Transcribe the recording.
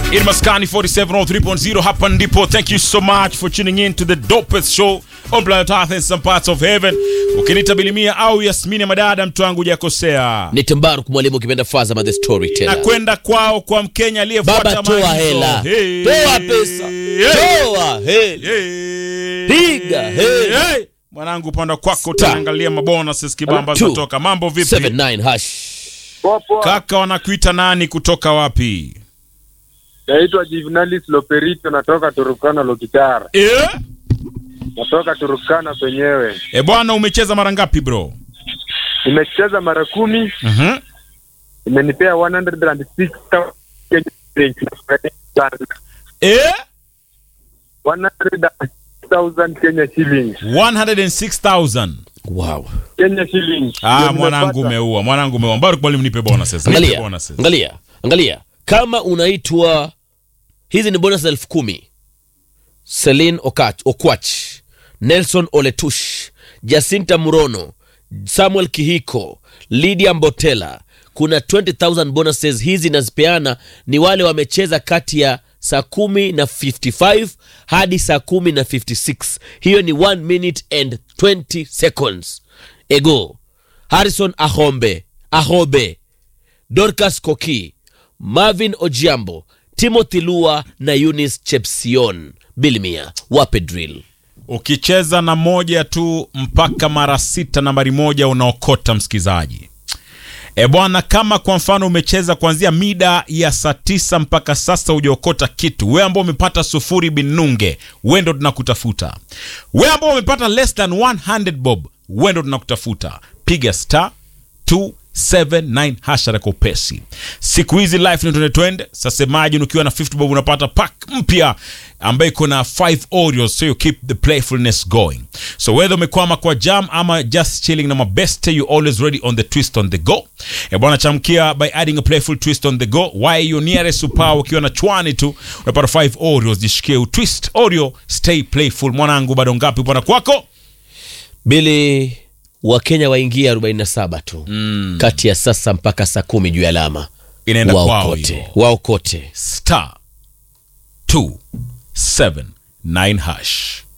in Maskani 4703.0 hapa ndipo. Thank you so much for tuning in to the dopest show on planet Earth and some parts of heaven. Ukinita Bilimia au Yasmini Madada, mtu wangu hujakosea. ni Tembaruk mwalimu ukipenda Fazama the Na storyteller. kwenda kwao kwa Mkenya aliyefuata Baba, toa maagizo. hela, Hey. toa pesa, Hey. toa hela. Hey. Piga, hey. Hey. Mwanangu, upande kwako Star. utaangalia mabonuses kibamba Two. zatoka. Mambo vipi? 79 hash. Poa poa. Kaka, wanakuita nani kutoka wapi? Naitwa Juvenalis Loperito, natoka Turukana Lokitara, Eh? natoka Turukana penyewe. E bwana, umecheza mara ngapi bro? Nimecheza mara kumi, Mhm. imenipea 106,000 Kenya shillings. Eh? 106,000 Kenya shillings. 106,000. Wow. Kenya shillings. Ah, Ndio mwanangu nimepata. umeua. Mwanangu umeua. Mbaruk mwalimu nipe bonuses. Nipe Angalia, bonuses. angalia, angalia. Kama unaitwa hizi ni bonus elfu kumi. Celine Okach, Okwach, Nelson Oletush, Jacinta Murono, Samuel Kihiko, Lydia Mbotela. Kuna 20,000 bonuses hizi nazipeana ni wale wamecheza kati ya saa kumi na 55 hadi saa kumi na 56. Hiyo ni 1 minute and 20 seconds. Ego, Harrison Ahombe, Ahobe, Dorcas Koki, Marvin Ojiambo, Timothy Lua na Eunice Chepsion. Bilimia, wape drill. Ukicheza na moja tu mpaka mara sita nambari moja unaokota msikizaji. E bwana, kama kwa mfano umecheza kuanzia mida ya saa tisa mpaka sasa hujaokota kitu, we ambao umepata sufuri binunge, we ndo tunakutafuta. We ambao umepata less than 100 bob, we ndo tunakutafuta. Piga star 279 hasha kwa upesi. Siku hizi life ni twende twende. Sasa imagine ukiwa na 50 bob unapata pack mpya ambayo iko na 5 Oreos, so you keep the playfulness going. So whether umekwama kwa jam ama just chilling na mabeste, you always ready on the twist on the go. E bwana, chamkia by adding a playful twist on the go. Why your nearest superpower ukiwa na chwani tu unapata 5 Oreos, jishikie utwist Oreo, stay playful. Mwanangu, bado ngapi bwana kwako? Bili Wakenya waingia 47 tu kati ya sasa mpaka saa kumi juu ya alama. Inaenda kwao Waokote, hiyo. waokote. star 279 hash